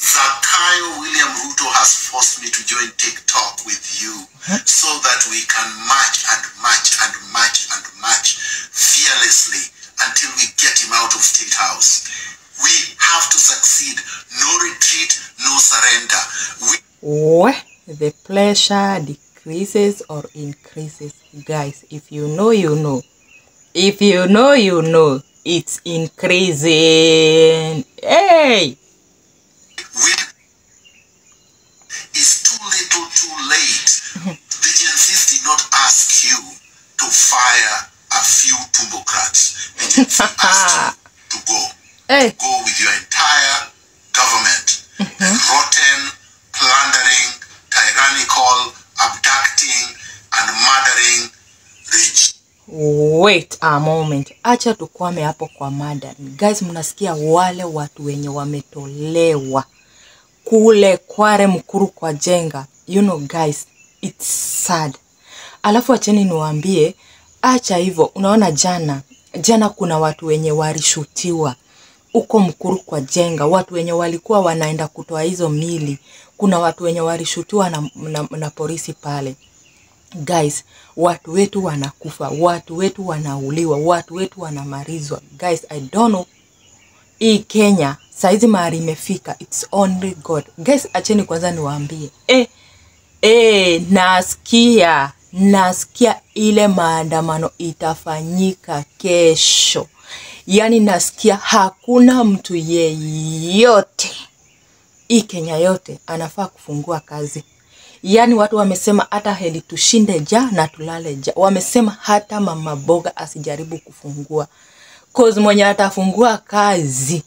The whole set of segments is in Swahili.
Zakayo William Ruto has forced me to join TikTok with you so that we can march and march and march and march fearlessly until we get him out of State House. We have to succeed. No retreat, no surrender. We Where the pleasure decreases or increases. Guys, if you know, you know. If you know, you know. It's increasing. Hey! we is too little too late. the Gen Zs did not ask you to fire a few tumbocrats. The Gen Z asked you to go. Hey! Go with your entire government. The rotten, plundering, tyrannical, abducting, and murdering rich Wait a moment, acha tukwame hapo kwa mada. Guys, mnasikia wale watu wenye wametolewa kule Kware Mkuru kwa Jenga. You know guys, it's sad. Alafu acheni niwaambie, acha hivyo. Unaona jana jana kuna watu wenye walishutiwa huko Mkuru kwa Jenga, watu wenye walikuwa wanaenda kutoa hizo mili. Kuna watu wenye walishutiwa na, na, na polisi pale guys watu wetu wanakufa watu wetu wanauliwa watu wetu wanamarizwa guys i don't know hii kenya saizi mahali imefika its only god guys acheni kwanza niwaambie eh, eh, nasikia nasikia ile maandamano itafanyika kesho yaani nasikia hakuna mtu yeyote hii Kenya yote anafaa kufungua kazi. Yaani watu wamesema hata heli tushinde ja na tulale ja. Wamesema hata mama boga asijaribu kufungua. Cause mwenye atafungua kazi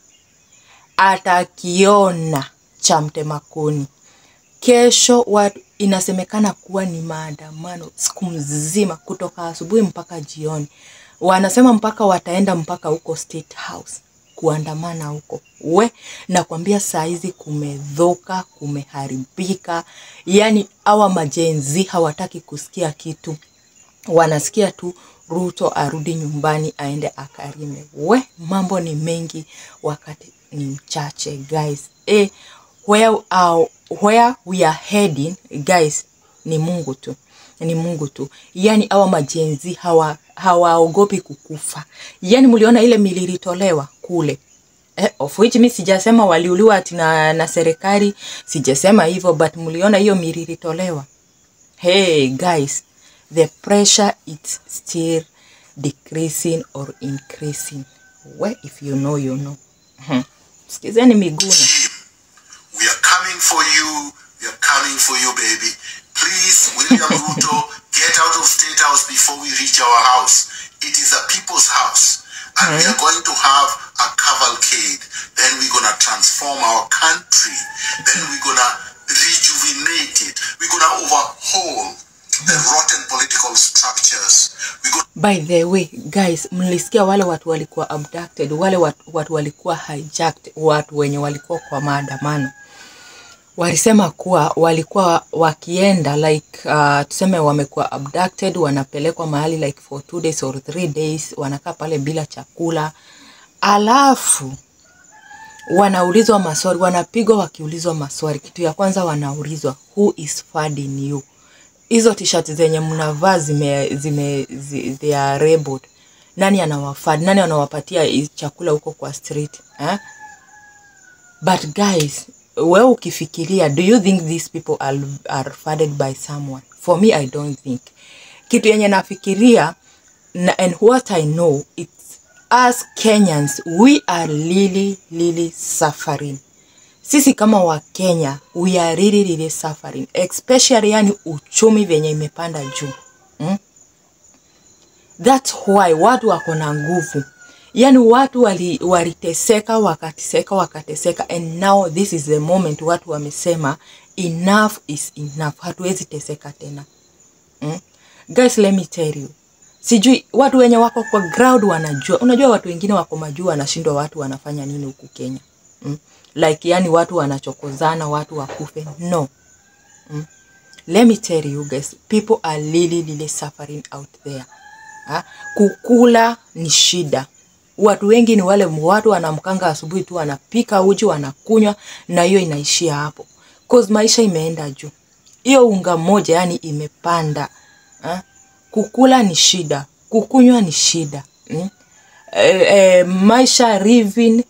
atakiona cha mtema kuni. Kesho watu inasemekana kuwa ni maandamano siku mzima kutoka asubuhi mpaka jioni. Wanasema mpaka wataenda mpaka huko State House kuandamana huko. We, nakwambia saa hizi kumedhoka, kumeharibika. Yaani hawa majenzi hawataki kusikia kitu, wanasikia tu Ruto arudi nyumbani aende akarime. We, mambo ni mengi, wakati ni mchache guys. Eh, where, uh, where we are heading guys ni Mungu tu ni Mungu tu. Yaani hawa majenzi hawa hawaogopi kukufa. Yaani mliona ile mili ilitolewa kule Eh, of which mi sijasema waliuliwa ati na, na serikali, sijasema hivyo, but mliona hiyo mili ilitolewa. Hey guys, the pressure is still decreasing or increasing. Well, if you know, you know. Hmm. Sikizeni Miguna. team. We are coming for you. We are coming for you, baby. Please, William Ruto, get out of State House before we reach our house. It is a people's house. And we are going to have a cavalcade. Then we're going to transform our country. Then we're going to rejuvenate it. We're going to overhaul the rotten political structures. We're going By the way, guys, mlisikia wale watu walikuwa abducted, wale watu, watu walikuwa hijacked, watu wenye walikuwa kwa maandamano walisema kuwa walikuwa wakienda like uh, tuseme wamekuwa abducted, wanapelekwa mahali like for two days or three days, wanakaa pale bila chakula, alafu wanaulizwa maswali, wanapigwa wakiulizwa maswali. Kitu ya kwanza wanaulizwa who is funding you? Hizo t-shirt zenye mnavaa zime, zime zi, they are labeled. Nani anawafad? Nani anawapatia hii chakula huko kwa street eh? But guys, wewe ukifikiria, do you think these people are, are funded by someone? For me, I don't think. Kitu yenye nafikiria na, and what I know it's us Kenyans we are really really suffering. Sisi kama wa Kenya we are really really suffering, especially yani uchumi venye imepanda juu mm? That's why watu wako na nguvu, yaani watu wali, waliteseka wakateseka wakateseka, and now this is the moment watu wamesema enough is enough, hatuwezi teseka tena mm? Guys, let me tell you, sijui watu wenye wako kwa ground wanajua. Unajua watu wengine wako majuu wanashindwa watu wanafanya nini huku Kenya mm? Like yani watu wanachokozana, watu wakufe no mm? Let me tell you guys, people are really really suffering out there ha? Kukula ni shida watu wengi ni wale watu wanamkanga asubuhi tu wanapika uji wanakunywa na hiyo inaishia hapo cause maisha imeenda juu hiyo unga moja yani imepanda ha? kukula ni shida kukunywa ni shida mm? e, e, maisha living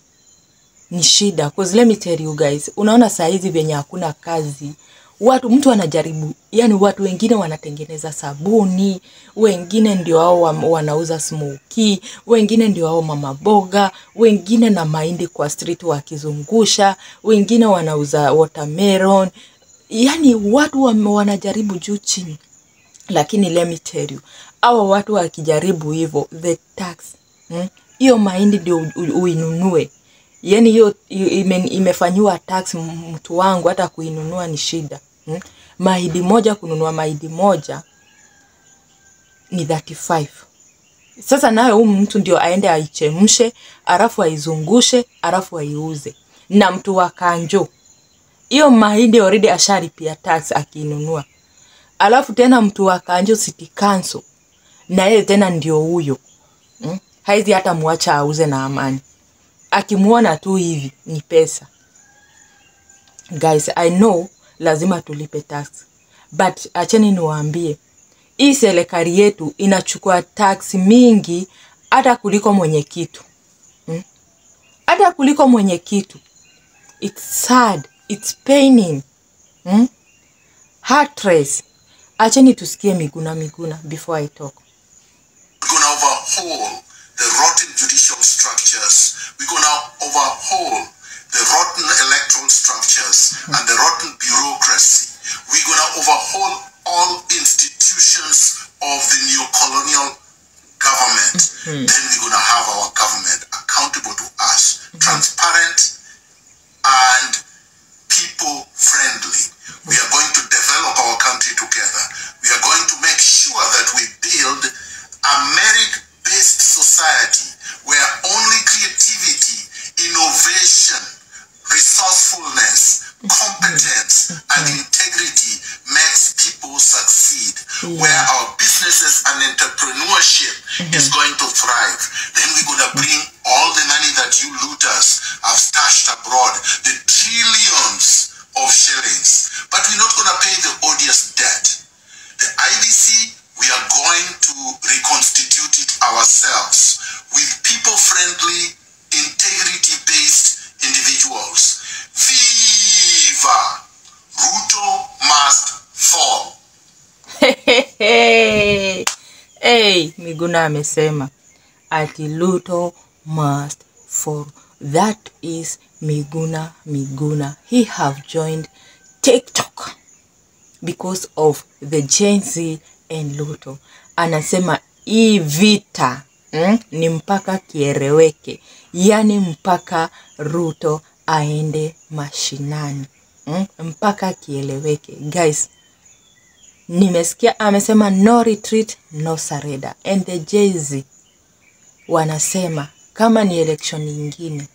ni shida cause let me tell you guys unaona saa hizi venye hakuna kazi watu mtu anajaribu yani watu wengine wanatengeneza sabuni wengine ndio hao wa- wanauza smoki wengine ndio hao mama boga wengine na mahindi kwa street wakizungusha wengine wanauza watermelon yani watu wame- wanajaribu juu chini lakini let me tell you awa watu wakijaribu hivyo the tax mm, hiyo mahindi ndio u- u- uinunue yani hiyo hiyo ime, imefanyiwa tax m- mtu wangu hata kuinunua ni shida mm. mahindi moja kununua mahindi moja ni 35 sasa nayo huyu mtu ndio aende aichemshe alafu aizungushe alafu aiuze na mtu wa kanjo hiyo mahindi already ashalipia tax akiinunua alafu tena mtu wa kanjo city council na yeye tena ndio huyo mm? haizi hata mwacha auze na amani akimwona tu hivi ni pesa guys i know lazima tulipe tax but acheni niwaambie hii serikali yetu inachukua tax mingi hata kuliko mwenye kitu mm? hata kuliko mwenye kitu it's sad it's paining mm? heartless acheni tusikie miguna miguna before i talk We're going to overhaul the rotten judicial structures. We're going to overhaul the rotten electoral structures and the rotten bureaucracy. We're going to overhaul all institutions of the neo-colonial government. Then we're going to have our government accountable to us, transparent and people friendly. We are going to develop our country together. We are going to make sure that we build a merit based society where only creativity, innovation, resourcefulness, competence, and integrity makes people succeed. Where our businesses and entrepreneurship is going to thrive. Then we're going to bring all the money that you looters have stashed abroad, the trillions of shillings. But we're not going to pay the odious debt. The IBC, we are going to reconstitute it ourselves with people friendly, integrity based individuals. Viva! Ruto must fall. hey, Miguna amesema ati Luto must fall. That is Miguna Miguna. He have joined TikTok because of the Gen Z and Luto. Anasema hii vita mm, ni mpaka kieleweke, yaani mpaka Ruto aende mashinani mm, mpaka kieleweke guys nimesikia amesema no retreat no surrender and the jz wanasema kama ni election nyingine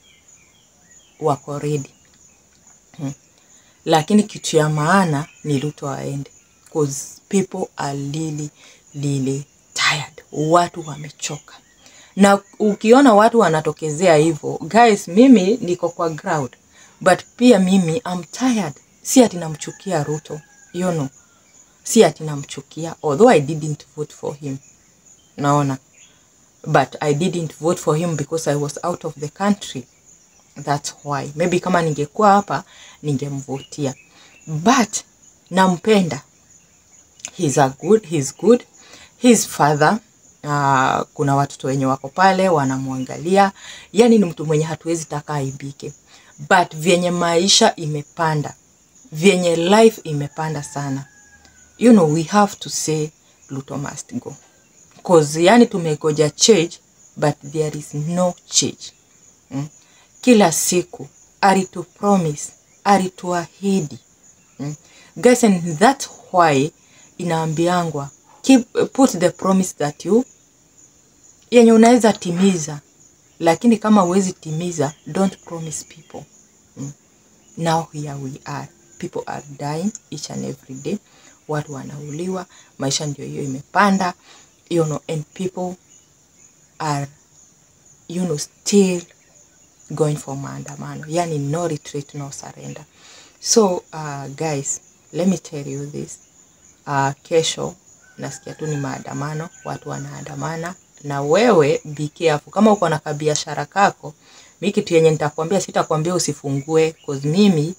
wako ready hmm. lakini kitu ya maana ni Ruto aende cause people are really really tired watu wamechoka na ukiona watu wanatokezea hivyo guys mimi niko kwa ground but pia mimi I'm tired si ati namchukia Ruto you know si ati namchukia although I didn't vote for him naona but I didn't vote for him because I was out of the country that's why maybe kama ningekuwa hapa ningemvotia but nampenda he's a good he's good his father uh, kuna watoto wenye wako pale wanamwangalia yani ni mtu mwenye hatuwezi taka aibike but vyenye maisha imepanda vyenye life imepanda sana you know we have to say Ruto must go cause yani tumegoja change but there is no change mm? kila siku alitu promise alituahidi mm? guys and that's why inaambiangwa keep, put the promise that you yenye unaweza timiza lakini kama huwezi timiza don't promise people mm? now here we are people are dying each and every day watu wanauliwa maisha ndio hiyo imepanda you know, and people are you know still going for maandamano yani no retreat no surrender so uh, guys let me tell you this uh, kesho nasikia tu ni maandamano watu wanaandamana na wewe be careful kama uko na kabiashara kako mi kitu yenye nitakwambia sitakwambia usifungue cause mimi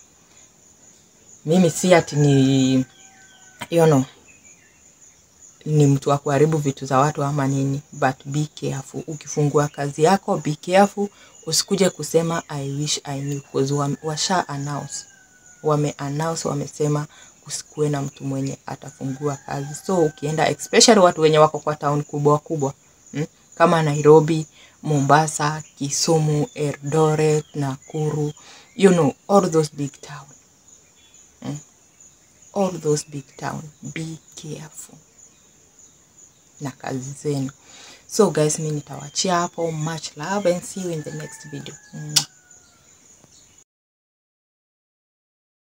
mimi si ati ni you know, ni mtu wa kuharibu vitu za watu ama nini but be careful ukifungua kazi yako be careful usikuje kusema i wish i knew cause wame- washa announce wame announce wamesema kusikuwe na mtu mwenye atafungua kazi so ukienda especially watu wenye wako kwa town kubwa kubwa mm? kama nairobi mombasa kisumu eldoret nakuru you know all those big town all those big town be careful na kazi zenu so guys mi nitawachia hapo much love and see you in the next video Mwah.